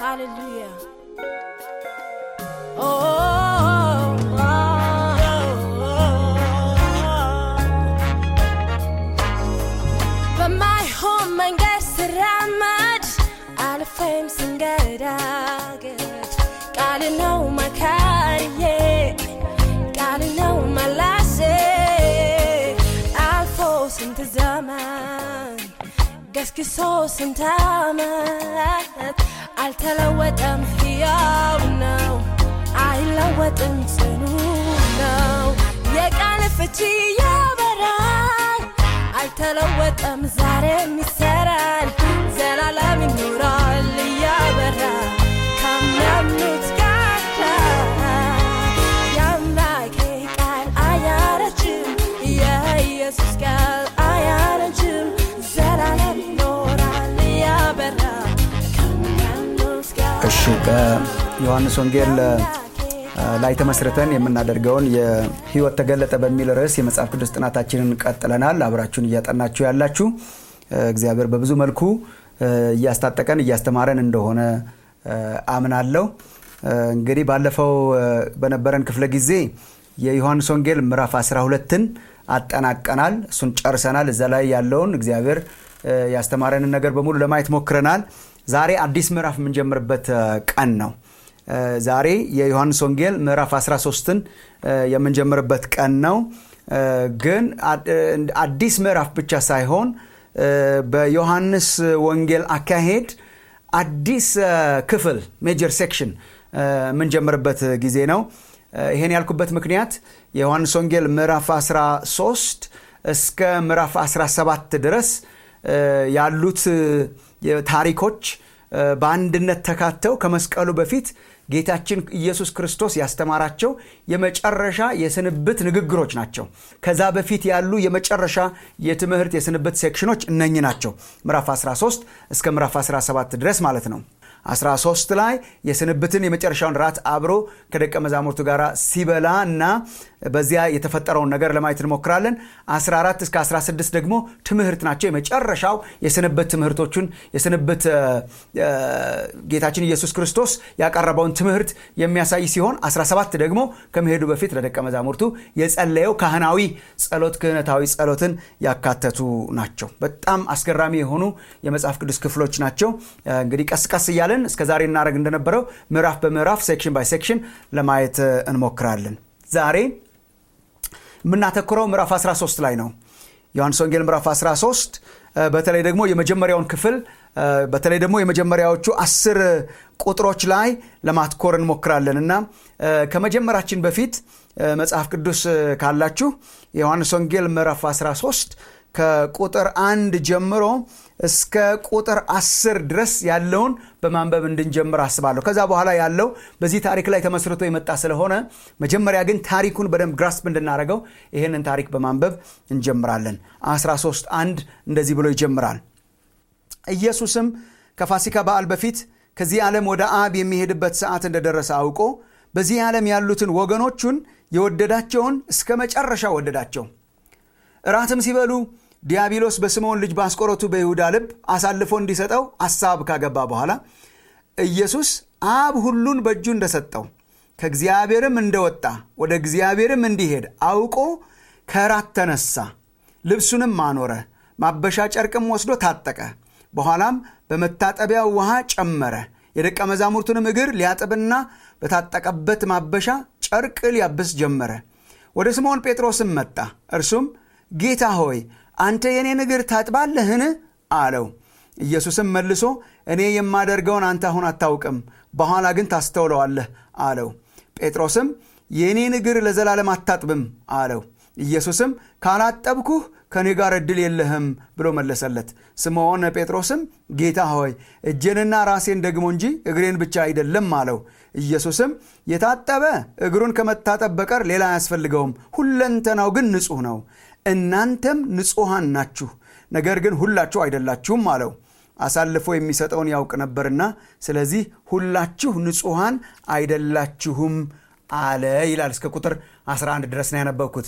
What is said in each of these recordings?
Hallelujah. Oh, oh, በማይሆን መንገድ ስራመድ አልፌም ስንገዳገድ ቃል ነው መካሪዬ ቃል ነው መላሴ አልፎ ስንት ዘመን ገስግሶ ስንት ዓመት አልተለወጠም፣ ሕያው ነው፣ አይለወጥም፣ ጽኑ ነው። የቃል ፍቺ ያበራል፣ አይተለወጠም፣ ዛሬም ይሰራል፣ ዘላለም ይኖራል እያበራ ከሚያምኑት ጋር የአምላኬ ቃል አያረጅም፣ የኢየሱስ ቃል አያረጅም፣ ዘላለም ይኖራል እያበራ ከሚያምኑት ጋር እሺ በዮሐንስ ወንጌል አ፣ ላይ ተመስርተን የምናደርገውን የህይወት ተገለጠ በሚል ርዕስ የመጽሐፍ ቅዱስ ጥናታችንን ቀጥለናል። አብራችሁን እያጠናችሁ ያላችሁ አ፣ እግዚአብሔር በብዙ መልኩ አ፣ እያስታጠቀን እያስተማረን እንደሆነ አ፣ አምናለሁ። አ፣ እንግዲህ ባለፈው አ፣ በነበረን ክፍለ ጊዜ የዮሐንስ ወንጌል ምዕራፍ 12ን አጠናቀናል። እሱን ጨርሰናል። እዛ ላይ ያለውን እግዚአብሔር አ፣ ያስተማረንን ነገር በሙሉ ለማየት ሞክረናል። ዛሬ አዲስ ምዕራፍ የምንጀምርበት አ፣ ቀን ነው። አ፣ ዛሬ የዮሐንስ ወንጌል ምዕራፍ 13ን አ፣ የምንጀምርበት ቀን ነው። አ፣ ግን አ- አዲስ ምዕራፍ ብቻ ሳይሆን አ፣ በዮሐንስ ወንጌል አካሄድ አዲስ አ፣ ክፍል ሜጀር ሴክሽን አ፣ የምንጀምርበት ጊዜ ነው። አ፣ ይሄን ያልኩበት ምክንያት የዮሐንስ ወንጌል ምዕራፍ 13 እስከ ምዕራፍ 17 ድረስ አ፣ ያሉት አ፣ ታሪኮች አ፣ በአንድነት ተካተው ከመስቀሉ በፊት ጌታችን ኢየሱስ ክርስቶስ ያስተማራቸው የመጨረሻ የስንብት ንግግሮች ናቸው። ከዛ በፊት ያሉ የመጨረሻ የትምህርት የስንብት ሴክሽኖች እነኚህ ናቸው። ምዕራፍ 13 እስከ ምዕራፍ 17 ድረስ ማለት ነው። 13 ላይ የስንብትን የመጨረሻውን ራት አብሮ ከደቀ መዛሙርቱ ጋር ሲበላ እና በዚያ የተፈጠረውን ነገር ለማየት እንሞክራለን። 14 እስከ 16 ደግሞ ትምህርት ናቸው። የመጨረሻው የስንብት ትምህርቶቹን የስንብት አ፣ አ፣ ጌታችን ኢየሱስ ክርስቶስ ያቀረበውን ትምህርት የሚያሳይ ሲሆን 17 ደግሞ ከመሄዱ በፊት ለደቀ መዛሙርቱ የጸለየው ካህናዊ ጸሎት ክህነታዊ ጸሎትን ያካተቱ ናቸው። በጣም አስገራሚ የሆኑ የመጽሐፍ ቅዱስ ክፍሎች ናቸው። አ፣ እንግዲህ ቀስ ቀስ እያለን እስከ ዛሬ እናደረግ እንደነበረው ምዕራፍ በምዕራፍ ሴክሽን ባይ ሴክሽን ለማየት አ፣ እንሞክራለን። ዛሬ የምናተኩረው ምዕራፍ 13 ላይ ነው። ዮሐንስ ወንጌል ምዕራፍ 13 አ፣ በተለይ ደግሞ የመጀመሪያውን ክፍል አ፣ በተለይ ደግሞ የመጀመሪያዎቹ አስር ቁጥሮች ላይ ለማትኮር እንሞክራለን እና አ፣ ከመጀመራችን በፊት አ፣ መጽሐፍ ቅዱስ አ፣ ካላችሁ የዮሐንስ ወንጌል ምዕራፍ 13 ከቁጥር አንድ ጀምሮ እስከ ቁጥር አስር ድረስ ያለውን በማንበብ እንድንጀምር አስባለሁ። ከዛ በኋላ ያለው በዚህ ታሪክ ላይ ተመስርቶ የመጣ ስለሆነ መጀመሪያ ግን ታሪኩን በደንብ ግራስፕ እንድናደርገው ይህንን ታሪክ በማንበብ እንጀምራለን። 13 አንድ እንደዚህ ብሎ ይጀምራል። ኢየሱስም ከፋሲካ በዓል በፊት ከዚህ ዓለም ወደ አብ የሚሄድበት ሰዓት እንደደረሰ አውቆ በዚህ ዓለም ያሉትን ወገኖቹን የወደዳቸውን እስከ መጨረሻ ወደዳቸው። እራትም ሲበሉ ዲያብሎስ በስምዖን ልጅ በአስቆሮቱ በይሁዳ ልብ አሳልፎ እንዲሰጠው አሳብ ካገባ በኋላ ኢየሱስ አብ ሁሉን በእጁ እንደሰጠው ከእግዚአብሔርም እንደወጣ ወደ እግዚአብሔርም እንዲሄድ አውቆ ከራት ተነሳ፣ ልብሱንም አኖረ፣ ማበሻ ጨርቅም ወስዶ ታጠቀ። በኋላም በመታጠቢያው ውሃ ጨመረ፣ የደቀ መዛሙርቱንም እግር ሊያጥብና በታጠቀበት ማበሻ ጨርቅ ሊያብስ ጀመረ። ወደ ስምዖን ጴጥሮስም መጣ። እርሱም ጌታ ሆይ አንተ የኔን እግር ታጥባለህን? አለው። ኢየሱስም መልሶ እኔ የማደርገውን አንተ አሁን አታውቅም፣ በኋላ ግን ታስተውለዋለህ አለው። ጴጥሮስም የእኔን እግር ለዘላለም አታጥብም አለው። ኢየሱስም ካላጠብኩህ ከእኔ ጋር ዕድል የለህም ብሎ መለሰለት። ስምዖን ጴጥሮስም ጌታ ሆይ እጄንና ራሴን ደግሞ እንጂ እግሬን ብቻ አይደለም አለው። ኢየሱስም የታጠበ እግሩን ከመታጠብ በቀር ሌላ አያስፈልገውም፣ ሁለንተናው ግን ንጹሕ ነው። እናንተም ንጹሐን ናችሁ፣ ነገር ግን ሁላችሁ አይደላችሁም አለው። አሳልፎ የሚሰጠውን ያውቅ ነበርና ስለዚህ ሁላችሁ ንጹሐን አይደላችሁም አለ ይላል። እስከ ቁጥር 11 ድረስ ነው ያነበብኩት።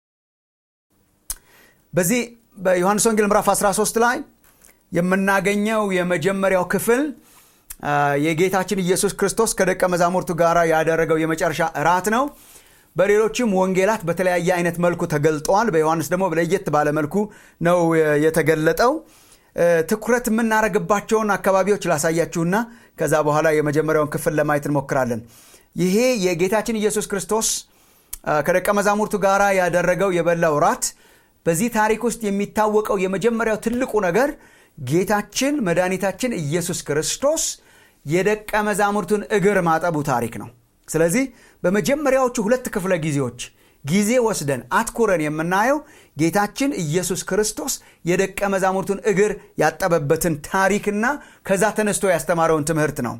በዚህ በዮሐንስ ወንጌል ምዕራፍ 13 ላይ የምናገኘው የመጀመሪያው ክፍል የጌታችን ኢየሱስ ክርስቶስ ከደቀ መዛሙርቱ ጋር ያደረገው የመጨረሻ እራት ነው በሌሎችም ወንጌላት በተለያየ አይነት መልኩ ተገልጠዋል በዮሐንስ ደግሞ ለየት ባለ መልኩ ነው የተገለጠው ትኩረት የምናደረግባቸውን አካባቢዎች ላሳያችሁና ከዛ በኋላ የመጀመሪያውን ክፍል ለማየት እንሞክራለን ይሄ የጌታችን ኢየሱስ ክርስቶስ ከደቀ መዛሙርቱ ጋር ያደረገው የበላው ራት በዚህ ታሪክ ውስጥ የሚታወቀው የመጀመሪያው ትልቁ ነገር ጌታችን መድኃኒታችን ኢየሱስ ክርስቶስ የደቀ መዛሙርቱን እግር ማጠቡ ታሪክ ነው ስለዚህ በመጀመሪያዎቹ ሁለት ክፍለ ጊዜዎች ጊዜ ወስደን አትኩረን የምናየው ጌታችን ኢየሱስ ክርስቶስ የደቀ መዛሙርቱን እግር ያጠበበትን ታሪክና ከዛ ተነስቶ ያስተማረውን ትምህርት ነው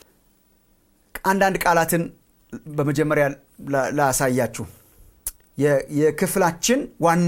አንዳንድ ቃላትን በመጀመሪያ ላሳያችሁ የክፍላችን ዋና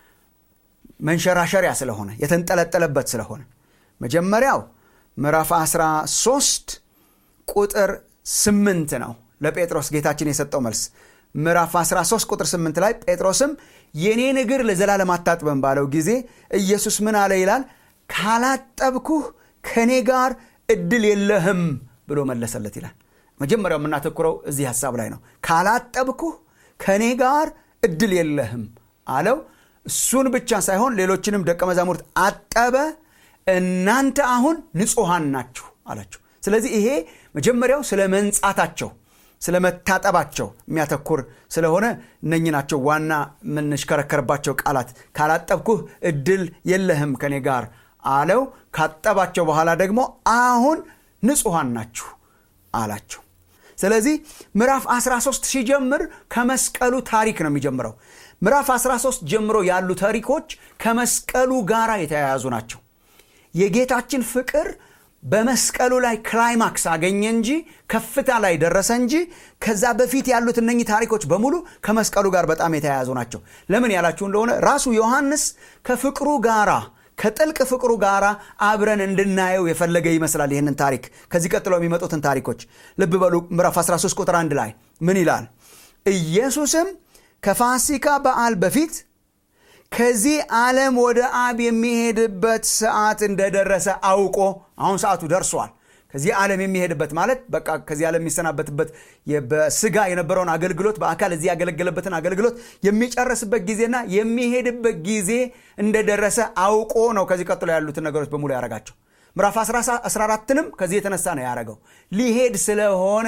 መንሸራሸሪያ ስለሆነ የተንጠለጠለበት ስለሆነ መጀመሪያው ምዕራፍ 13 ቁጥር 8 ነው ለጴጥሮስ ጌታችን የሰጠው መልስ ምዕራፍ 13 ቁጥር 8 ላይ ጴጥሮስም የኔን እግር ለዘላለም አታጥበን ባለው ጊዜ ኢየሱስ ምን አለ ይላል ካላጠብኩህ ከእኔ ጋር እድል የለህም ብሎ መለሰለት ይላል መጀመሪያው የምናተኩረው እዚህ ሀሳብ ላይ ነው ካላጠብኩህ ከእኔ ጋር እድል የለህም አለው እሱን ብቻ ሳይሆን ሌሎችንም ደቀ መዛሙርት አጠበ እናንተ አሁን ንጹሐን ናችሁ አላቸው ስለዚህ ይሄ መጀመሪያው ስለ መንጻታቸው ስለ መታጠባቸው የሚያተኩር ስለሆነ እነኝ ናቸው ዋና የምንሽከረከርባቸው ቃላት ካላጠብኩህ እድል የለህም ከኔ ጋር አለው ካጠባቸው በኋላ ደግሞ አሁን ንጹሐን ናችሁ አላቸው ስለዚህ ምዕራፍ 13 ሲጀምር ከመስቀሉ ታሪክ ነው የሚጀምረው ምዕራፍ 13 ጀምሮ ያሉ ታሪኮች ከመስቀሉ ጋር የተያያዙ ናቸው የጌታችን ፍቅር በመስቀሉ ላይ ክላይማክስ አገኘ እንጂ ከፍታ ላይ ደረሰ እንጂ ከዛ በፊት ያሉት እነኚህ ታሪኮች በሙሉ ከመስቀሉ ጋር በጣም የተያያዙ ናቸው ለምን ያላችሁ እንደሆነ ራሱ ዮሐንስ ከፍቅሩ ጋራ ከጥልቅ ፍቅሩ ጋር አብረን እንድናየው የፈለገ ይመስላል ይህንን ታሪክ ከዚህ ቀጥሎ የሚመጡትን ታሪኮች ልብ በሉ ምዕራፍ 13 ቁጥር 1 ላይ ምን ይላል ኢየሱስም ከፋሲካ በዓል በፊት ከዚህ ዓለም ወደ አብ የሚሄድበት ሰዓት እንደደረሰ አውቆ አሁን ሰዓቱ ደርሷል ከዚህ ዓለም የሚሄድበት ማለት በቃ ከዚህ ዓለም የሚሰናበትበት በስጋ የነበረውን አገልግሎት በአካል እዚህ ያገለገለበትን አገልግሎት የሚጨርስበት ጊዜና የሚሄድበት ጊዜ እንደደረሰ አውቆ ነው ከዚህ ቀጥሎ ያሉትን ነገሮች በሙሉ ያረጋቸው ምዕራፍ 14ንም ከዚህ የተነሳ ነው ያረገው ሊሄድ ስለሆነ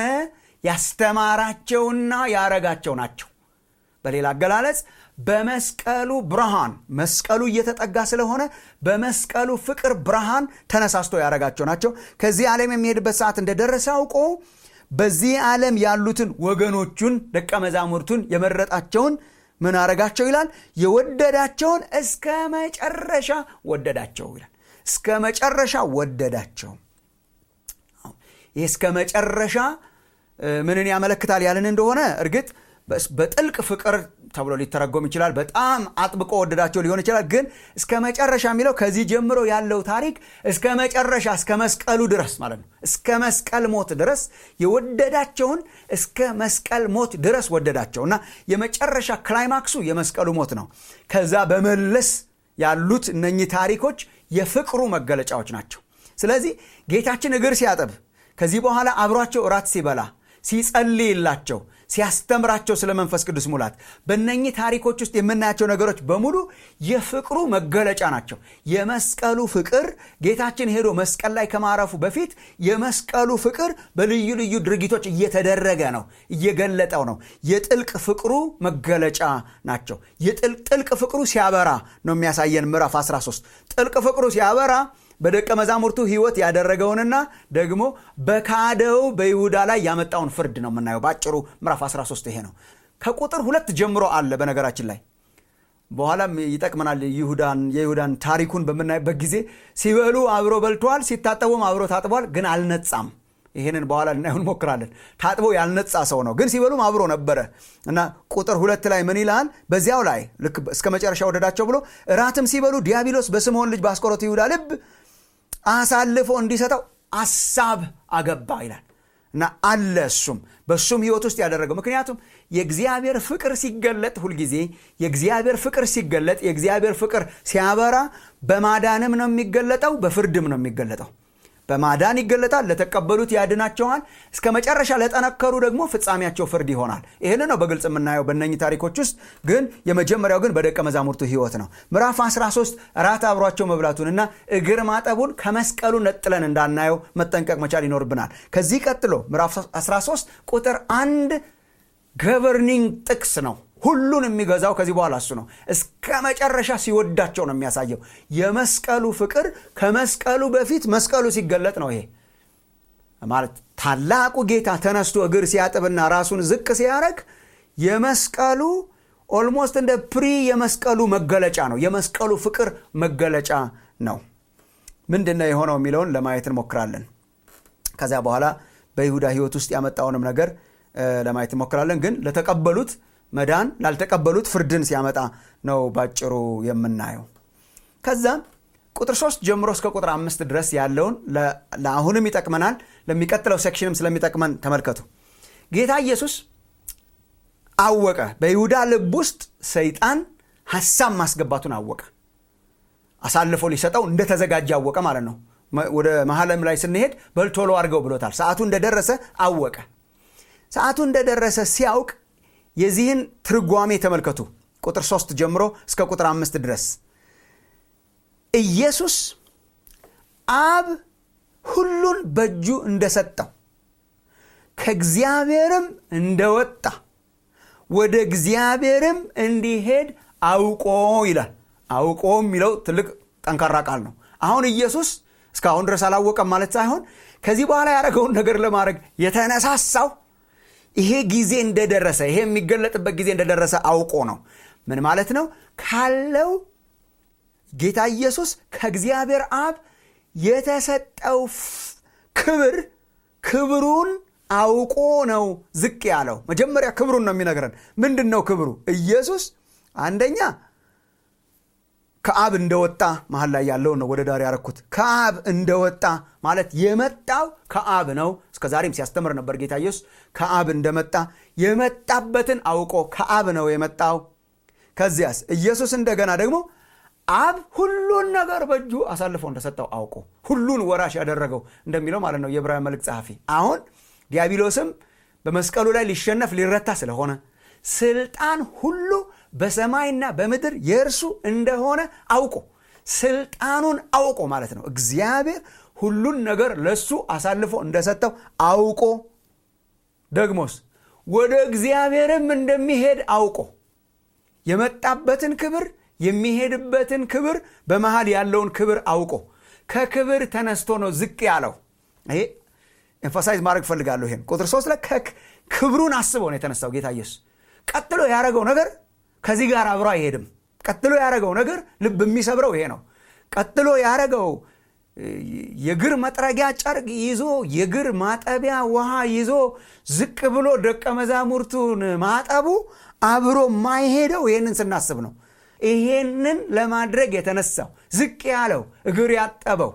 ያስተማራቸውና ያረጋቸው ናቸው በሌላ አገላለጽ በመስቀሉ ብርሃን መስቀሉ እየተጠጋ ስለሆነ በመስቀሉ ፍቅር ብርሃን ተነሳስቶ ያደረጋቸው ናቸው ከዚህ ዓለም የሚሄድበት ሰዓት እንደደረሰ አውቆ በዚህ ዓለም ያሉትን ወገኖቹን ደቀ መዛሙርቱን የመረጣቸውን ምን አረጋቸው ይላል የወደዳቸውን እስከ መጨረሻ ወደዳቸው ይላል እስከ መጨረሻ ወደዳቸው ይህ እስከ መጨረሻ ምንን ያመለክታል ያልን እንደሆነ እርግጥ በጥልቅ ፍቅር ተብሎ ሊተረጎም ይችላል በጣም አጥብቆ ወደዳቸው ሊሆን ይችላል ግን እስከ መጨረሻ የሚለው ከዚህ ጀምሮ ያለው ታሪክ እስከ መጨረሻ እስከ መስቀሉ ድረስ ማለት ነው እስከ መስቀል ሞት ድረስ የወደዳቸውን እስከ መስቀል ሞት ድረስ ወደዳቸው እና የመጨረሻ ክላይማክሱ የመስቀሉ ሞት ነው ከዛ በመለስ ያሉት እነኚህ ታሪኮች የፍቅሩ መገለጫዎች ናቸው ስለዚህ ጌታችን እግር ሲያጠብ ከዚህ በኋላ አብሯቸው እራት ሲበላ ሲጸልይላቸው ሲያስተምራቸው ስለ መንፈስ ቅዱስ ሙላት በእነኚህ ታሪኮች ውስጥ የምናያቸው ነገሮች በሙሉ የፍቅሩ መገለጫ ናቸው የመስቀሉ ፍቅር ጌታችን ሄዶ መስቀል ላይ ከማረፉ በፊት የመስቀሉ ፍቅር በልዩ ልዩ ድርጊቶች እየተደረገ ነው እየገለጠው ነው የጥልቅ ፍቅሩ መገለጫ ናቸው ጥልቅ ፍቅሩ ሲያበራ ነው የሚያሳየን ምዕራፍ 13 ጥልቅ ፍቅሩ ሲያበራ በደቀ መዛሙርቱ ህይወት ያደረገውንና ደግሞ በካደው በይሁዳ ላይ ያመጣውን ፍርድ ነው የምናየው በአጭሩ ምዕራፍ 13 ይሄ ነው ከቁጥር ሁለት ጀምሮ አለ በነገራችን ላይ በኋላም ይጠቅመናል ይሁዳን የይሁዳን ታሪኩን በምናይበት ጊዜ ሲበሉ አብሮ በልተዋል ሲታጠቡም አብሮ ታጥቧል ግን አልነጻም ይህንን በኋላ ልናየው እንሞክራለን ታጥቦ ያልነጻ ሰው ነው ግን ሲበሉም አብሮ ነበረ እና ቁጥር ሁለት ላይ ምን ይላል በዚያው ላይ ልክ እስከ መጨረሻ ወደዳቸው ብሎ እራትም ሲበሉ ዲያብሎስ በስምዖን ልጅ በአስቆሮቱ ይሁዳ ልብ አሳልፎ እንዲሰጠው አሳብ አገባ ይላል እና አለ እሱም በእሱም ህይወት ውስጥ ያደረገው ምክንያቱም የእግዚአብሔር ፍቅር ሲገለጥ ሁልጊዜ የእግዚአብሔር ፍቅር ሲገለጥ የእግዚአብሔር ፍቅር ሲያበራ በማዳንም ነው የሚገለጠው በፍርድም ነው የሚገለጠው በማዳን ይገለጣል ለተቀበሉት ያድናቸዋል እስከ መጨረሻ ለጠነከሩ ደግሞ ፍጻሜያቸው ፍርድ ይሆናል ይህን ነው በግልጽ የምናየው በእነኚህ ታሪኮች ውስጥ ግን የመጀመሪያው ግን በደቀ መዛሙርቱ ህይወት ነው ምዕራፍ 13 ራት አብሯቸው መብላቱንና እግር ማጠቡን ከመስቀሉ ነጥለን እንዳናየው መጠንቀቅ መቻል ይኖርብናል ከዚህ ቀጥሎ ምዕራፍ 13 ቁጥር አንድ ገቨርኒንግ ጥቅስ ነው ሁሉን የሚገዛው ከዚህ በኋላ እሱ ነው እስከ መጨረሻ ሲወዳቸው ነው የሚያሳየው የመስቀሉ ፍቅር ከመስቀሉ በፊት መስቀሉ ሲገለጥ ነው ይሄ ማለት ታላቁ ጌታ ተነስቶ እግር ሲያጥብና ራሱን ዝቅ ሲያደረግ የመስቀሉ ኦልሞስት እንደ ፕሪ የመስቀሉ መገለጫ ነው የመስቀሉ ፍቅር መገለጫ ነው ምንድን ነው የሆነው የሚለውን ለማየት እንሞክራለን ከዚያ በኋላ በይሁዳ ህይወት ውስጥ ያመጣውንም ነገር ለማየት እንሞክራለን ግን ለተቀበሉት መዳን ላልተቀበሉት ፍርድን ሲያመጣ ነው ባጭሩ የምናየው ከዛ ቁጥር ሶስት ጀምሮ እስከ ቁጥር አምስት ድረስ ያለውን ለአሁንም ይጠቅመናል ለሚቀጥለው ሴክሽንም ስለሚጠቅመን ተመልከቱ ጌታ ኢየሱስ አወቀ በይሁዳ ልብ ውስጥ ሰይጣን ሀሳብ ማስገባቱን አወቀ አሳልፎ ሊሰጠው እንደተዘጋጀ አወቀ ማለት ነው ወደ መሀለም ላይ ስንሄድ በልቶሎ አድርገው ብሎታል ሰዓቱ እንደደረሰ አወቀ ሰዓቱ እንደደረሰ ሲያውቅ የዚህን ትርጓሜ ተመልከቱ ቁጥር ሶስት ጀምሮ እስከ ቁጥር አምስት ድረስ ኢየሱስ አብ ሁሉን በእጁ እንደሰጠው ከእግዚአብሔርም እንደወጣ ወደ እግዚአብሔርም እንዲሄድ አውቆ ይላል አውቆ የሚለው ትልቅ ጠንካራ ቃል ነው አሁን ኢየሱስ እስካሁን ድረስ አላወቀም ማለት ሳይሆን ከዚህ በኋላ ያደረገውን ነገር ለማድረግ የተነሳሳው ይሄ ጊዜ እንደደረሰ ይሄ የሚገለጥበት ጊዜ እንደደረሰ አውቆ ነው ምን ማለት ነው ካለው ጌታ ኢየሱስ ከእግዚአብሔር አብ የተሰጠው ክብር ክብሩን አውቆ ነው ዝቅ ያለው መጀመሪያ ክብሩን ነው የሚነግረን ምንድን ነው ክብሩ ኢየሱስ አንደኛ ከአብ እንደወጣ መሀል ላይ ያለውን ነው ወደ ዳር ያረኩት ከአብ እንደወጣ ማለት የመጣው ከአብ ነው እስከ ዛሬም ሲያስተምር ነበር ጌታ ኢየሱስ ከአብ እንደመጣ የመጣበትን አውቆ ከአብ ነው የመጣው ከዚያስ ኢየሱስ እንደገና ደግሞ አብ ሁሉን ነገር በእጁ አሳልፎ እንደሰጠው አውቆ ሁሉን ወራሽ ያደረገው እንደሚለው ማለት ነው የዕብራውያን መልእክት ጸሐፊ አሁን ዲያብሎስም በመስቀሉ ላይ ሊሸነፍ ሊረታ ስለሆነ ስልጣን ሁሉ በሰማይና በምድር የእርሱ እንደሆነ አውቆ ስልጣኑን አውቆ ማለት ነው እግዚአብሔር ሁሉን ነገር ለሱ አሳልፎ እንደሰጠው አውቆ ደግሞስ ወደ እግዚአብሔርም እንደሚሄድ አውቆ የመጣበትን ክብር የሚሄድበትን ክብር በመሃል ያለውን ክብር አውቆ ከክብር ተነስቶ ነው ዝቅ ያለው ይሄ ኤንፋሳይዝ ማድረግ ፈልጋለሁ ይሄን ቁጥር ሶስት ላይ ክብሩን አስበው ነው የተነሳው ጌታ ኢየሱስ ቀጥሎ ያደረገው ነገር ከዚህ ጋር አብሮ አይሄድም ቀጥሎ ያደረገው ነገር ልብ የሚሰብረው ይሄ ነው ቀጥሎ ያደረገው የግር መጥረጊያ ጨርቅ ይዞ የግር ማጠቢያ ውሃ ይዞ ዝቅ ብሎ ደቀ መዛሙርቱን ማጠቡ አብሮ ማይሄደው ይህንን ስናስብ ነው ይሄንን ለማድረግ የተነሳው ዝቅ ያለው እግር ያጠበው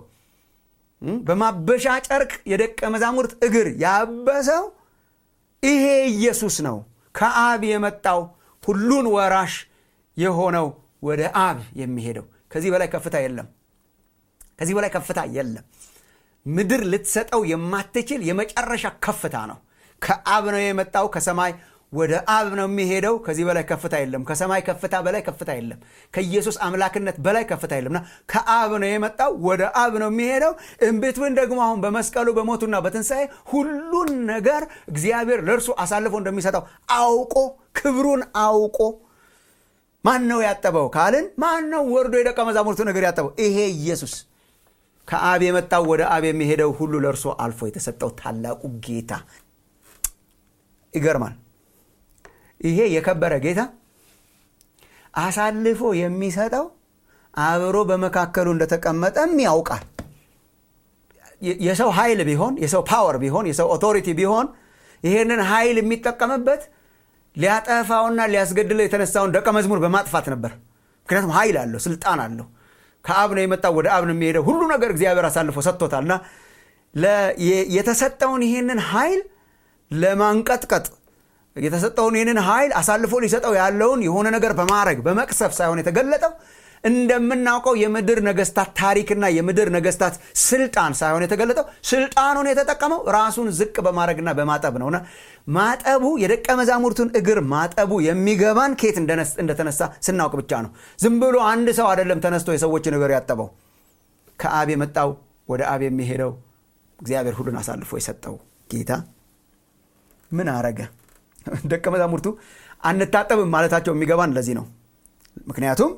በማበሻ ጨርቅ የደቀ መዛሙርት እግር ያበሰው ይሄ ኢየሱስ ነው ከአብ የመጣው ሁሉን ወራሽ የሆነው ወደ አብ የሚሄደው ከዚህ በላይ ከፍታ የለም ከዚህ በላይ ከፍታ የለም ምድር ልትሰጠው የማትችል የመጨረሻ ከፍታ ነው ከአብ ነው የመጣው ከሰማይ ወደ አብ ነው የሚሄደው ከዚህ በላይ ከፍታ የለም ከሰማይ ከፍታ በላይ ከፍታ የለም ከኢየሱስ አምላክነት በላይ ከፍታ የለምና ከአብ ነው የመጣው ወደ አብ ነው የሚሄደው እምቤትብን ደግሞ አሁን በመስቀሉ በሞቱና በትንሣኤ ሁሉን ነገር እግዚአብሔር ለእርሱ አሳልፎ እንደሚሰጠው አውቆ ክብሩን አውቆ ማን ነው ያጠበው ካልን ማን ነው ወርዶ የደቀ መዛሙርቱ ነገር ያጠበው ይሄ ኢየሱስ ከአብ የመጣው ወደ አብ የሚሄደው ሁሉ ለእርሱ አልፎ የተሰጠው ታላቁ ጌታ ይገርማል ይሄ የከበረ ጌታ አሳልፎ የሚሰጠው አብሮ በመካከሉ እንደተቀመጠም ያውቃል የሰው ኃይል ቢሆን የሰው ፓወር ቢሆን የሰው ኦቶሪቲ ቢሆን ይሄንን ኃይል የሚጠቀምበት ሊያጠፋውና ሊያስገድለው የተነሳውን ደቀ መዝሙር በማጥፋት ነበር ምክንያቱም ኃይል አለው ስልጣን አለው ከአብ ነው የመጣው ወደ አብ ነው የሚሄደው ሁሉ ነገር እግዚአብሔር አሳልፎ ሰጥቶታልና የተሰጠውን ይህንን ኃይል ለማንቀጥቀጥ የተሰጠውን ይህንን ኃይል አሳልፎ ሊሰጠው ያለውን የሆነ ነገር በማድረግ በመቅሰፍ ሳይሆን የተገለጠው እንደምናውቀው የምድር ነገስታት ታሪክና የምድር ነገስታት ስልጣን ሳይሆን የተገለጠው ስልጣኑን የተጠቀመው ራሱን ዝቅ በማድረግና በማጠብ ነውና ማጠቡ የደቀ መዛሙርቱን እግር ማጠቡ የሚገባን ኬት እንደተነሳ ስናውቅ ብቻ ነው ዝም ብሎ አንድ ሰው አይደለም ተነስቶ የሰዎችን እግር ያጠበው ከአብ የመጣው ወደ አብ የሚሄደው እግዚአብሔር ሁሉን አሳልፎ የሰጠው ጌታ ምን አረገ ደቀ መዛሙርቱ አንታጠብም ማለታቸው የሚገባን ለዚህ ነው ምክንያቱም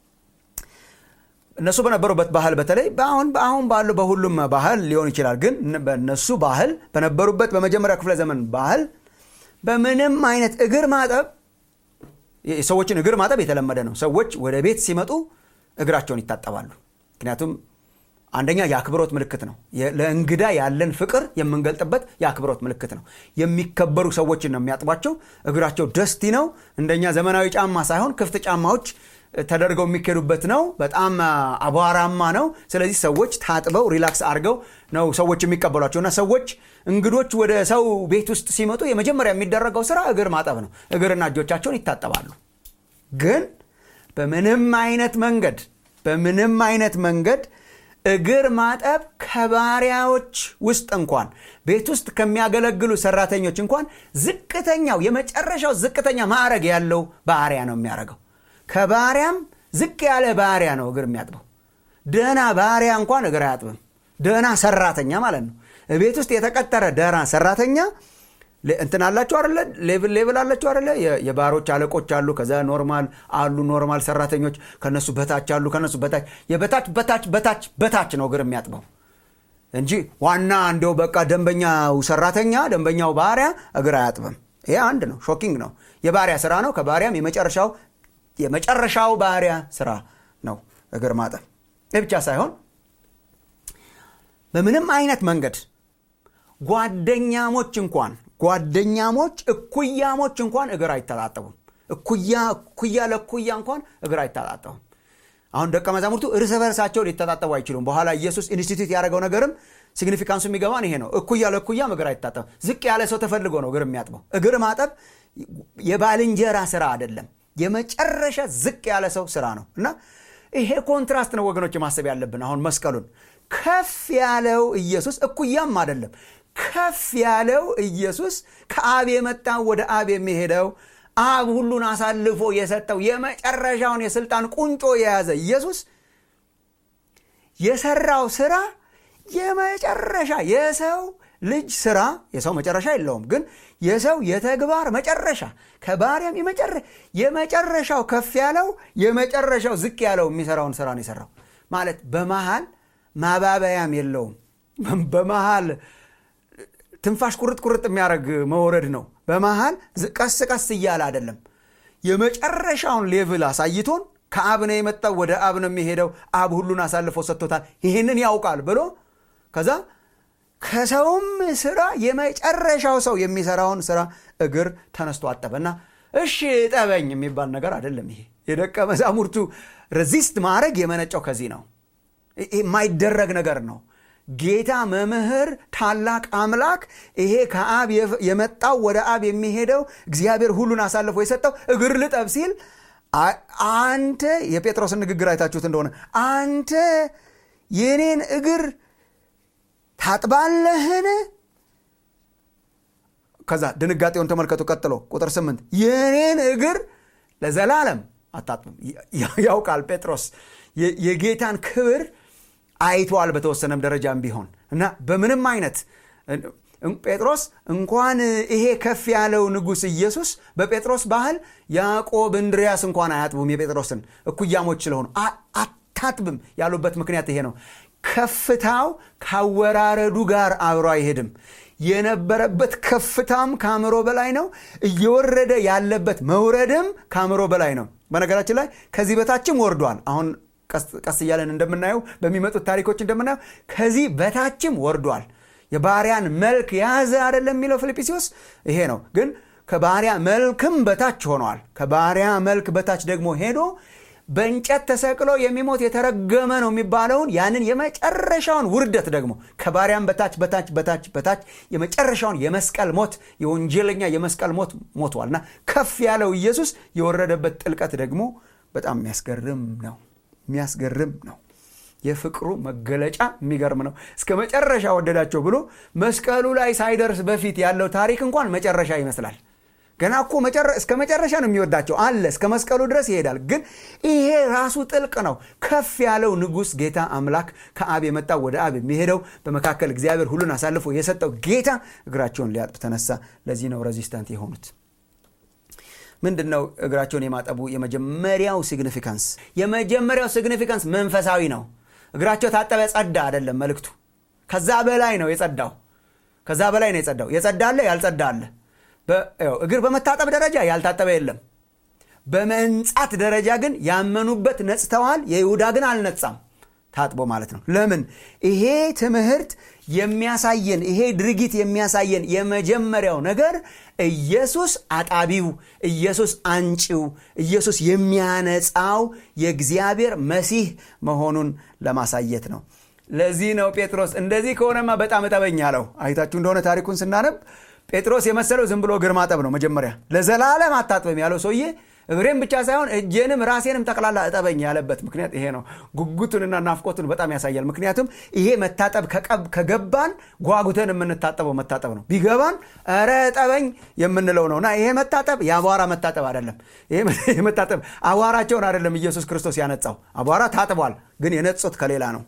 እነሱ በነበሩበት ባህል በተለይ አሁን አሁን ባለው በሁሉም ባህል ሊሆን ይችላል ግን በእነሱ ባህል በነበሩበት በመጀመሪያ ክፍለ ዘመን ባህል በምንም አይነት እግር ማጠብ የሰዎችን እግር ማጠብ የተለመደ ነው ሰዎች ወደ ቤት ሲመጡ እግራቸውን ይታጠባሉ ምክንያቱም አንደኛ የአክብሮት ምልክት ነው ለእንግዳ ያለን ፍቅር የምንገልጥበት የአክብሮት ምልክት ነው የሚከበሩ ሰዎችን ነው የሚያጥቧቸው እግራቸው ደስቲ ነው እንደኛ ዘመናዊ ጫማ ሳይሆን ክፍት ጫማዎች ተደርገው የሚካሄዱበት ነው በጣም አቧራማ ነው ስለዚህ ሰዎች ታጥበው ሪላክስ አድርገው ነው ሰዎች የሚቀበሏቸው እና ሰዎች እንግዶች ወደ ሰው ቤት ውስጥ ሲመጡ የመጀመሪያ የሚደረገው ስራ እግር ማጠብ ነው እግርና እጆቻቸውን ይታጠባሉ ግን በምንም አይነት መንገድ በምንም አይነት መንገድ እግር ማጠብ ከባሪያዎች ውስጥ እንኳን ቤት ውስጥ ከሚያገለግሉ ሰራተኞች እንኳን ዝቅተኛው የመጨረሻው ዝቅተኛ ማዕረግ ያለው ባሪያ ነው የሚያደርገው ከባሪያም ዝቅ ያለ ባሪያ ነው እግር የሚያጥበው ደህና ባሪያ እንኳን እግር አያጥብም ደህና ሰራተኛ ማለት ነው ቤት ውስጥ የተቀጠረ ደህና ሰራተኛ እንትን አላቸው አለ ሌቭል ሌቭል አላቸው አለ የባሮች አለቆች አሉ ከዛ ኖርማል አሉ ኖርማል ሰራተኞች ከነሱ በታች አሉ ከነሱ በታች የበታች በታች በታች በታች ነው እግር የሚያጥበው እንጂ ዋና እንደው በቃ ደንበኛው ሰራተኛ ደንበኛው ባሪያ እግር አያጥብም ይሄ አንድ ነው ሾኪንግ ነው የባሪያ ስራ ነው ከባሪያም የመጨረሻው የመጨረሻው ባሪያ ስራ ነው እግር ማጠብ ይህ ብቻ ሳይሆን በምንም አይነት መንገድ ጓደኛሞች እንኳን ጓደኛሞች እኩያሞች እንኳን እግር አይተጣጠቡም እኩያ እኩያ ለእኩያ እንኳን እግር አይተጣጠቡም አሁን ደቀ መዛሙርቱ እርስ በርሳቸው ሊተጣጠቡ አይችሉም በኋላ ኢየሱስ ኢንስቲትዩት ያደረገው ነገርም ሲግኒፊካንሱ የሚገባን ይሄ ነው እኩያ ለእኩያም እግር አይታጠብም ዝቅ ያለ ሰው ተፈልጎ ነው እግር የሚያጥበው እግር ማጠብ የባልንጀራ ስራ አይደለም የመጨረሻ ዝቅ ያለ ሰው ስራ ነው እና ይሄ ኮንትራስት ነው ወገኖች ማሰብ ያለብን አሁን መስቀሉን ከፍ ያለው ኢየሱስ እኩያም አይደለም ከፍ ያለው ኢየሱስ ከአብ የመጣው ወደ አብ የሚሄደው አብ ሁሉን አሳልፎ የሰጠው የመጨረሻውን የስልጣን ቁንጮ የያዘ ኢየሱስ የሰራው ስራ የመጨረሻ የሰው ልጅ ስራ የሰው መጨረሻ የለውም ግን የሰው የተግባር መጨረሻ ከባሪያም የመጨረሻው ከፍ ያለው የመጨረሻው ዝቅ ያለው የሚሰራውን ስራ ነው የሰራው ማለት በመሃል ማባበያም የለውም በመሃል ትንፋሽ ቁርጥ ቁርጥ የሚያደርግ መውረድ ነው በመሃል ቀስ ቀስ እያለ አይደለም የመጨረሻውን ሌቭል አሳይቶን ከአብ ነው የመጣው ወደ አብ ነው የሚሄደው አብ ሁሉን አሳልፎ ሰጥቶታል ይህንን ያውቃል ብሎ ከዛ ከሰውም ስራ የመጨረሻው ሰው የሚሰራውን ስራ እግር ተነስቶ አጠበና እሺ ጠበኝ የሚባል ነገር አይደለም ይሄ የደቀ መዛሙርቱ ሬዚስት ማድረግ የመነጨው ከዚህ ነው የማይደረግ ነገር ነው ጌታ መምህር ታላቅ አምላክ ይሄ ከአብ የመጣው ወደ አብ የሚሄደው እግዚአብሔር ሁሉን አሳልፎ የሰጠው እግር ልጠብ ሲል አንተ የጴጥሮስን ንግግር አይታችሁት እንደሆነ አንተ የኔን እግር ታጥባለህን ከዛ ድንጋጤውን ተመልከቱ ቀጥሎ ቁጥር ስምንት የኔን እግር ለዘላለም አታጥብም ያውቃል ጴጥሮስ የጌታን ክብር አይቷል በተወሰነም ደረጃም ቢሆን እና በምንም አይነት ጴጥሮስ እንኳን ይሄ ከፍ ያለው ንጉሥ ኢየሱስ በጴጥሮስ ባህል ያዕቆብ እንድሪያስ እንኳን አያጥቡም የጴጥሮስን እኩያሞች ስለሆኑ አታጥብም ያሉበት ምክንያት ይሄ ነው ከፍታው ካወራረዱ ጋር አብሮ አይሄድም የነበረበት ከፍታም ከአእምሮ በላይ ነው እየወረደ ያለበት መውረድም ከአእምሮ በላይ ነው በነገራችን ላይ ከዚህ በታችም ወርዷል አሁን ቀስ እያለን እንደምናየው በሚመጡት ታሪኮች እንደምናየው ከዚህ በታችም ወርዷል የባሪያን መልክ የያዘ አይደለም የሚለው ፊልጵስዩስ ይሄ ነው ግን ከባሪያ መልክም በታች ሆኗል ከባሪያ መልክ በታች ደግሞ ሄዶ በእንጨት ተሰቅሎ የሚሞት የተረገመ ነው የሚባለውን ያንን የመጨረሻውን ውርደት ደግሞ ከባሪያም በታች በታች በታች በታች የመጨረሻውን የመስቀል ሞት የወንጀለኛ የመስቀል ሞት ሞቷል እና ከፍ ያለው ኢየሱስ የወረደበት ጥልቀት ደግሞ በጣም የሚያስገርም ነው የሚያስገርም ነው የፍቅሩ መገለጫ የሚገርም ነው እስከ መጨረሻ ወደዳቸው ብሎ መስቀሉ ላይ ሳይደርስ በፊት ያለው ታሪክ እንኳን መጨረሻ ይመስላል ገና እኮ እስከ መጨረሻ ነው የሚወዳቸው አለ እስከ መስቀሉ ድረስ ይሄዳል ግን ይሄ ራሱ ጥልቅ ነው ከፍ ያለው ንጉሥ ጌታ አምላክ ከአብ የመጣው ወደ አብ የሚሄደው በመካከል እግዚአብሔር ሁሉን አሳልፎ የሰጠው ጌታ እግራቸውን ሊያጥብ ተነሳ ለዚህ ነው ሬዚስታንት የሆኑት ምንድን ነው እግራቸውን የማጠቡ የመጀመሪያው ሲግኒፊካንስ የመጀመሪያው ሲግኒፊካንስ መንፈሳዊ ነው እግራቸው ታጠበ ጸዳ አይደለም መልእክቱ ከዛ በላይ ነው የጸዳው ከዛ በላይ ነው የጸዳው የጸዳ አለ ያልጸዳ አለ እግር በመታጠብ ደረጃ ያልታጠበ የለም በመንጻት ደረጃ ግን ያመኑበት ነጽተዋል የይሁዳ ግን አልነጻም ታጥቦ ማለት ነው ለምን ይሄ ትምህርት የሚያሳየን ይሄ ድርጊት የሚያሳየን የመጀመሪያው ነገር ኢየሱስ አጣቢው ኢየሱስ አንጪው ኢየሱስ የሚያነጻው የእግዚአብሔር መሲህ መሆኑን ለማሳየት ነው ለዚህ ነው ጴጥሮስ እንደዚህ ከሆነማ በጣም እጠበኝ አለው አይታችሁ እንደሆነ ታሪኩን ስናነብ ጴጥሮስ የመሰለው ዝም ብሎ እግር ማጠብ ነው መጀመሪያ ለዘላለም አታጥበም ያለው ሰውዬ እግሬም ብቻ ሳይሆን እጄንም ራሴንም ጠቅላላ እጠበኝ ያለበት ምክንያት ይሄ ነው ጉጉቱንና ናፍቆቱን በጣም ያሳያል ምክንያቱም ይሄ መታጠብ ከገባን ጓጉተን የምንታጠበው መታጠብ ነው ቢገባን ረ እጠበኝ የምንለው ነው እና ይሄ መታጠብ የአቧራ መታጠብ አይደለም ይሄ መታጠብ አቧራቸውን አይደለም ኢየሱስ ክርስቶስ ያነጻው አቧራ ታጥቧል ግን የነጹት ከሌላ ነው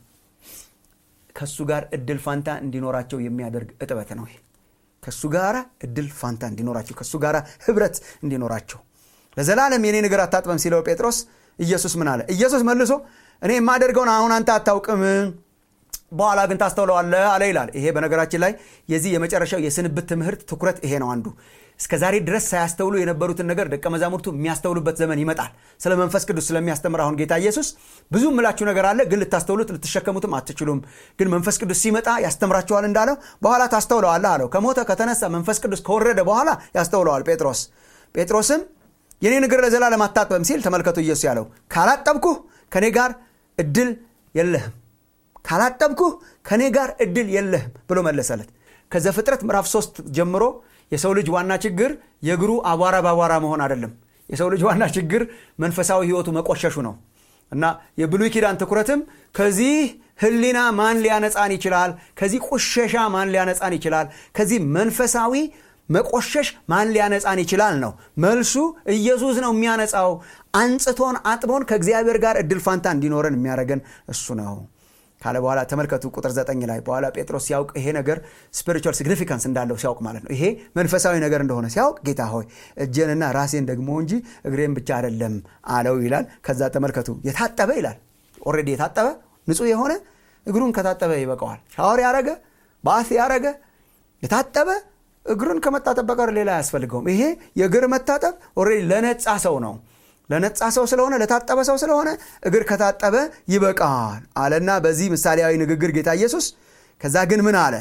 ከእሱ ጋር እድል ፋንታ እንዲኖራቸው የሚያደርግ እጥበት ነው ይሄ ከእሱ ጋር እድል ፋንታ እንዲኖራቸው ከእሱ ጋር ህብረት እንዲኖራቸው ለዘላለም የኔ ነገር አታጥበም ሲለው ጴጥሮስ ኢየሱስ ምን አለ ኢየሱስ መልሶ እኔ የማደርገውን አሁን አንተ አታውቅም በኋላ ግን ታስተውለዋለ አለ ይላል ይሄ በነገራችን ላይ የዚህ የመጨረሻው የስንብት ትምህርት ትኩረት ይሄ ነው አንዱ እስከ ዛሬ ድረስ ሳያስተውሉ የነበሩትን ነገር ደቀ መዛሙርቱ የሚያስተውሉበት ዘመን ይመጣል ስለ መንፈስ ቅዱስ ስለሚያስተምር አሁን ጌታ ኢየሱስ ብዙ ምላችሁ ነገር አለ ግን ልታስተውሉት ልትሸከሙትም አትችሉም ግን መንፈስ ቅዱስ ሲመጣ ያስተምራችኋል እንዳለው በኋላ ታስተውለዋለህ አለው ከሞተ ከተነሳ መንፈስ ቅዱስ ከወረደ በኋላ ያስተውለዋል ጴጥሮስ ጴጥሮስም የኔ እግር ለዘላለም አታጥበም ሲል ተመልከቱ ኢየሱስ ያለው ካላጠብኩህ ከኔ ጋር እድል የለህም ካላጠብኩህ ከኔ ጋር እድል የለህም ብሎ መለሰለት ከዘፍጥረት ምዕራፍ 3 ጀምሮ የሰው ልጅ ዋና ችግር የእግሩ አቧራ በአቧራ መሆን አይደለም የሰው ልጅ ዋና ችግር መንፈሳዊ ህይወቱ መቆሸሹ ነው እና የብሉይ ኪዳን ትኩረትም ከዚህ ህሊና ማን ሊያነጻን ይችላል ከዚህ ቁሸሻ ማን ሊያነጻን ይችላል ከዚህ መንፈሳዊ መቆሸሽ ማን ሊያነጻን ይችላል ነው መልሱ ኢየሱስ ነው የሚያነጻው አንጽቶን አጥቦን ከእግዚአብሔር ጋር እድል ፋንታ እንዲኖረን የሚያደረገን እሱ ነው ካለ በኋላ ተመልከቱ ቁጥር ዘጠኝ ላይ በኋላ ጴጥሮስ ሲያውቅ ይሄ ነገር ስፒሪቹዋል ሲግኒፊካንስ እንዳለው ሲያውቅ ማለት ነው ይሄ መንፈሳዊ ነገር እንደሆነ ሲያውቅ ጌታ ሆይ እጄንና ራሴን ደግሞ እንጂ እግሬን ብቻ አይደለም አለው ይላል ከዛ ተመልከቱ የታጠበ ይላል ኦሬዲ የታጠበ ንጹህ የሆነ እግሩን ከታጠበ ይበቀዋል ሻወር ያረገ ባስ ያረገ የታጠበ እግሩን ከመታጠብ በቀር ሌላ አያስፈልገውም ይሄ የእግር መታጠብ ኦሬዲ ለነጻ ሰው ነው ለነጻ ሰው ስለሆነ ለታጠበ ሰው ስለሆነ እግር ከታጠበ ይበቃል አለና በዚህ ምሳሌያዊ ንግግር ጌታ ኢየሱስ ከዛ ግን ምን አለ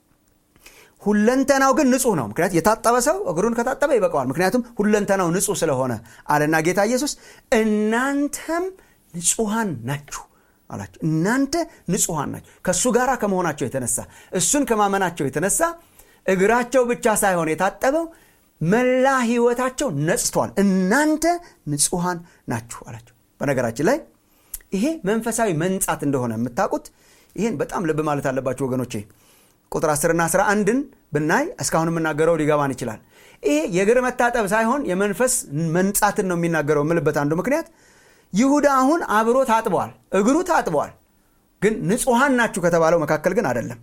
ሁለንተናው ግን ንጹህ ነው ምክንያት የታጠበ ሰው እግሩን ከታጠበ ይበቃዋል ምክንያቱም ሁለንተናው ንጹህ ስለሆነ አለና ጌታ ኢየሱስ እናንተም ንጹሐን ናችሁ አላቸው እናንተ ንጹሐን ናችሁ ከእሱ ጋር ከመሆናቸው የተነሳ እሱን ከማመናቸው የተነሳ እግራቸው ብቻ ሳይሆን የታጠበው መላ ህይወታቸው ነጽቷል እናንተ ንጹሐን ናችሁ አላቸው በነገራችን ላይ ይሄ መንፈሳዊ መንጻት እንደሆነ የምታውቁት ይህን በጣም ልብ ማለት አለባቸው ወገኖቼ ቁጥር 10ና 11ን ብናይ እስካሁን የምናገረው ሊገባን ይችላል ይሄ የእግር መታጠብ ሳይሆን የመንፈስ መንጻትን ነው የሚናገረው የምልበት አንዱ ምክንያት ይሁዳ አሁን አብሮ ታጥበዋል እግሩ ታጥበዋል ግን ንጹሐን ናችሁ ከተባለው መካከል ግን አይደለም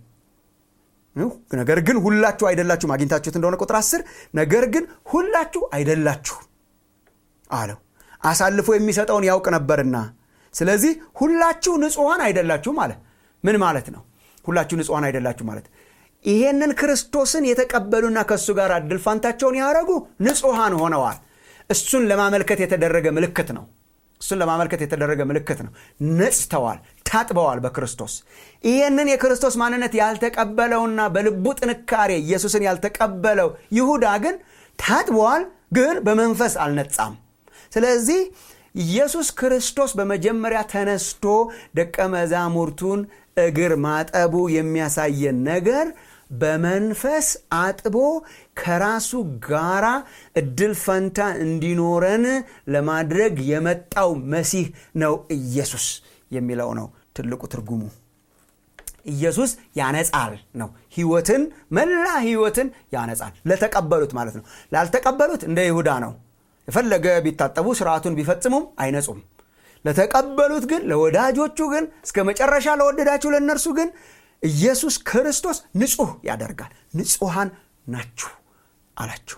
ነገር ግን ሁላችሁ አይደላችሁም አግኝታችሁት እንደሆነ ቁጥር 10 ነገር ግን ሁላችሁ አይደላችሁ አለው አሳልፎ የሚሰጠውን ያውቅ ነበርና ስለዚህ ሁላችሁ ንጹሐን አይደላችሁም አለ ምን ማለት ነው ሁላችሁ ንጹሐን አይደላችሁ ማለት ይሄንን ክርስቶስን የተቀበሉና ከእሱ ጋር እድል ፋንታቸውን ያደረጉ ንጹሐን ሆነዋል እሱን ለማመልከት የተደረገ ምልክት ነው እሱን ለማመልከት የተደረገ ምልክት ነው ነጽተዋል ታጥበዋል በክርስቶስ ይህንን የክርስቶስ ማንነት ያልተቀበለውና በልቡ ጥንካሬ ኢየሱስን ያልተቀበለው ይሁዳ ግን ታጥበዋል ግን በመንፈስ አልነጻም ስለዚህ ኢየሱስ ክርስቶስ በመጀመሪያ ተነስቶ ደቀ መዛሙርቱን እግር ማጠቡ የሚያሳየን ነገር በመንፈስ አጥቦ ከራሱ ጋራ እድል ፈንታ እንዲኖረን ለማድረግ የመጣው መሲህ ነው ኢየሱስ የሚለው ነው ትልቁ ትርጉሙ ኢየሱስ ያነጻል ነው ህይወትን መላ ህይወትን ያነጻል ለተቀበሉት ማለት ነው ላልተቀበሉት እንደ ይሁዳ ነው የፈለገ ቢታጠቡ ስርዓቱን ቢፈጽሙም አይነጹም ለተቀበሉት ግን ለወዳጆቹ ግን እስከ መጨረሻ ለወደዳችሁ ለእነርሱ ግን ኢየሱስ ክርስቶስ ንጹህ ያደርጋል ንጹሐን ናችሁ አላችሁ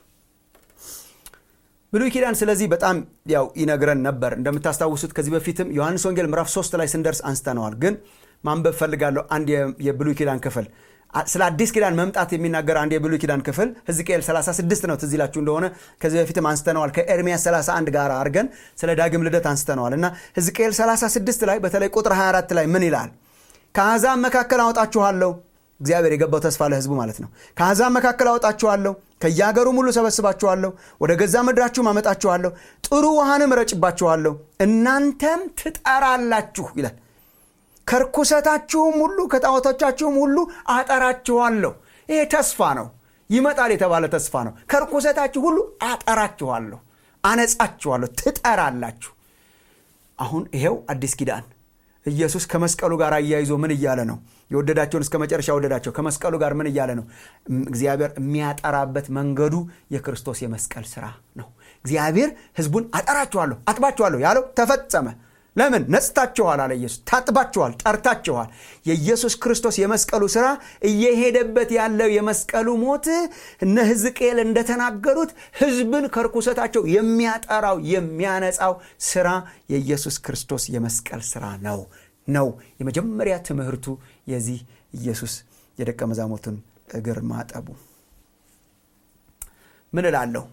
ብሉይ ኪዳን ስለዚህ በጣም ያው ይነግረን ነበር እንደምታስታውሱት ከዚህ በፊትም ዮሐንስ ወንጌል ምዕራፍ 3 ላይ ስንደርስ አንስተነዋል ግን ማንበብ ፈልጋለሁ አንድ የብሉይ ኪዳን ክፍል ስለ አዲስ ኪዳን መምጣት የሚናገር አንድ የብሉይ ኪዳን ክፍል ህዝቅኤል 36 ነው ትዝ ይላችሁ እንደሆነ ከዚህ በፊትም አንስተነዋል ከኤርሚያስ 31 ጋር አድርገን ስለ ዳግም ልደት አንስተነዋል እና ህዝቅኤል 36 ላይ በተለይ ቁጥር 24 ላይ ምን ይላል ከአሕዛብ መካከል አወጣችኋለሁ እግዚአብሔር የገባው ተስፋ ለህዝቡ ማለት ነው ከአሕዛብ መካከል አወጣችኋለሁ ከየአገሩም ሁሉ ሰበስባችኋለሁ ወደ ገዛ ምድራችሁም አመጣችኋለሁ ጥሩ ውሃንም ረጭባችኋለሁ እናንተም ትጠራላችሁ ይላል ከርኩሰታችሁም ሁሉ ከጣዖቶቻችሁም ሁሉ አጠራችኋለሁ ይሄ ተስፋ ነው ይመጣል የተባለ ተስፋ ነው ከርኩሰታችሁ ሁሉ አጠራችኋለሁ አነጻችኋለሁ ትጠራላችሁ አሁን ይሄው አዲስ ኪዳን ኢየሱስ ከመስቀሉ ጋር አያይዞ ምን እያለ ነው የወደዳቸውን እስከ መጨረሻ ወደዳቸው ከመስቀሉ ጋር ምን እያለ ነው እግዚአብሔር የሚያጠራበት መንገዱ የክርስቶስ የመስቀል ስራ ነው እግዚአብሔር ህዝቡን አጠራችኋለሁ አጥባችኋለሁ ያለው ተፈጸመ ለምን ነጽታችኋል አለ ኢየሱስ ታጥባችኋል ጠርታችኋል የኢየሱስ ክርስቶስ የመስቀሉ ስራ እየሄደበት ያለው የመስቀሉ ሞት እነ ህዝቅኤል እንደተናገሩት ህዝብን ከርኩሰታቸው የሚያጠራው የሚያነጻው ስራ የኢየሱስ ክርስቶስ የመስቀል ስራ ነው ነው የመጀመሪያ ትምህርቱ የዚህ ኢየሱስ የደቀ መዛሙርቱን እግር ማጠቡ ምን እላለሁ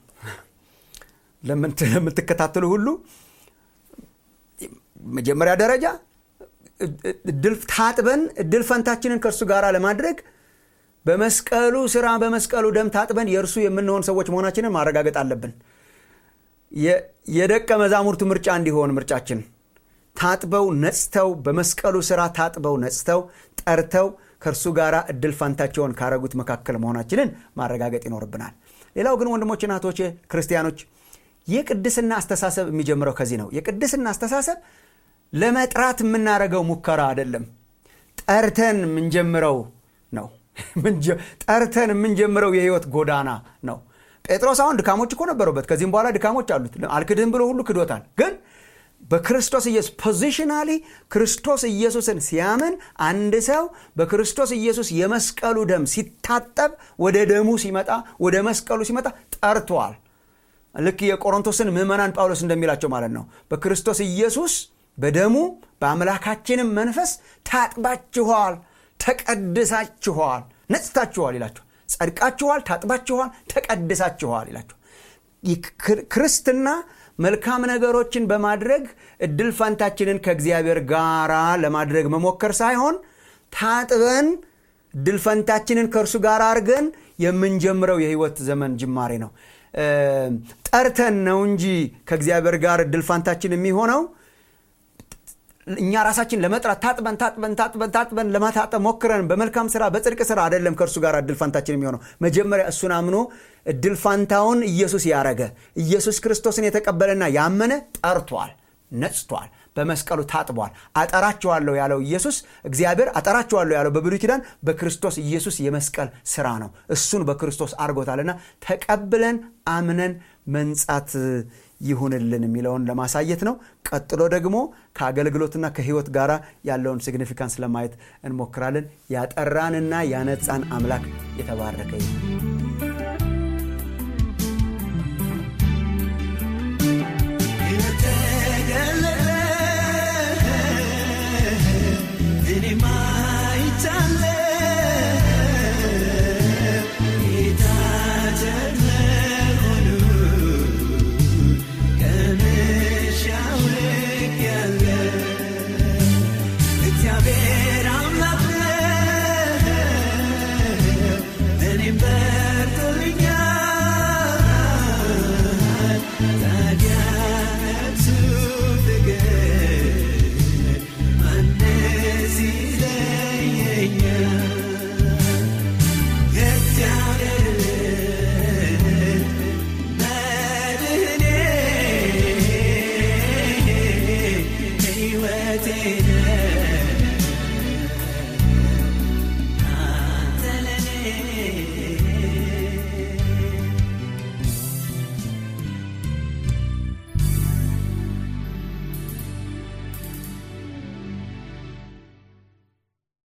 ለምትከታተሉ ሁሉ መጀመሪያ ደረጃ ታጥበን እድል ፈንታችንን ከእርሱ ጋር ለማድረግ በመስቀሉ ስራ በመስቀሉ ደም ታጥበን የእርሱ የምንሆን ሰዎች መሆናችንን ማረጋገጥ አለብን የደቀ መዛሙርቱ ምርጫ እንዲሆን ምርጫችን ታጥበው ነጽተው በመስቀሉ ስራ ታጥበው ነጽተው ጠርተው ከእርሱ ጋር እድል ፋንታቸውን ካረጉት መካከል መሆናችንን ማረጋገጥ ይኖርብናል ሌላው ግን ወንድሞች ናቶች ክርስቲያኖች የቅድስና አስተሳሰብ የሚጀምረው ከዚህ ነው የቅድስና አስተሳሰብ ለመጥራት የምናደርገው ሙከራ አይደለም ጠርተን የምንጀምረው ነው ጠርተን የምንጀምረው የህይወት ጎዳና ነው ጴጥሮስ አሁን ድካሞች እኮ ነበሩበት ከዚህም በኋላ ድካሞች አሉት አልክድህም ብሎ ሁሉ ክዶታል ግን በክርስቶስ ኢየሱስ ፖዚሽናሊ ክርስቶስ ኢየሱስን ሲያምን አንድ ሰው በክርስቶስ ኢየሱስ የመስቀሉ ደም ሲታጠብ ወደ ደሙ ሲመጣ ወደ መስቀሉ ሲመጣ ጠርቷል ልክ የቆሮንቶስን ምዕመናን ጳውሎስ እንደሚላቸው ማለት ነው በክርስቶስ ኢየሱስ በደሙ በአምላካችንም መንፈስ ታጥባችኋል ተቀድሳችኋል ነጽታችኋል ይላቸው ጸድቃችኋል ታጥባችኋል ተቀድሳችኋል ይላቸው ክርስትና መልካም ነገሮችን በማድረግ እድል ፋንታችንን ከእግዚአብሔር ጋር ለማድረግ መሞከር ሳይሆን ታጥበን እድል ፈንታችንን ከእርሱ ጋር አድርገን የምንጀምረው የህይወት ዘመን ጅማሬ ነው ጠርተን ነው እንጂ ከእግዚአብሔር ጋር እድል ፋንታችን የሚሆነው እኛ ራሳችን ለመጥራት ታጥበን ታጥበን ታጥበን ታጥበን ለማታጠብ ሞክረን በመልካም ስራ በጽድቅ ስራ አይደለም ከእርሱ ጋር እድል ፋንታችን የሚሆነው መጀመሪያ እሱን አምኖ እድል ፋንታውን ኢየሱስ ያረገ ኢየሱስ ክርስቶስን የተቀበለና ያመነ ጠርቷል ነጽቷል በመስቀሉ ታጥቧል አጠራችኋለሁ ያለው ኢየሱስ እግዚአብሔር አጠራችኋለሁ ያለው በብሉይ ኪዳን በክርስቶስ ኢየሱስ የመስቀል ስራ ነው እሱን በክርስቶስ አርጎታልና ተቀብለን አምነን መንጻት ይሁንልን የሚለውን ለማሳየት ነው ቀጥሎ ደግሞ ከአገልግሎትና ከህይወት ጋር ያለውን ሲግኒፊካንስ ለማየት እንሞክራለን ያጠራንና ያነጻን አምላክ የተባረከ ይሁን እግዚአብሔር አምላክ ነው እኔም አልሄድም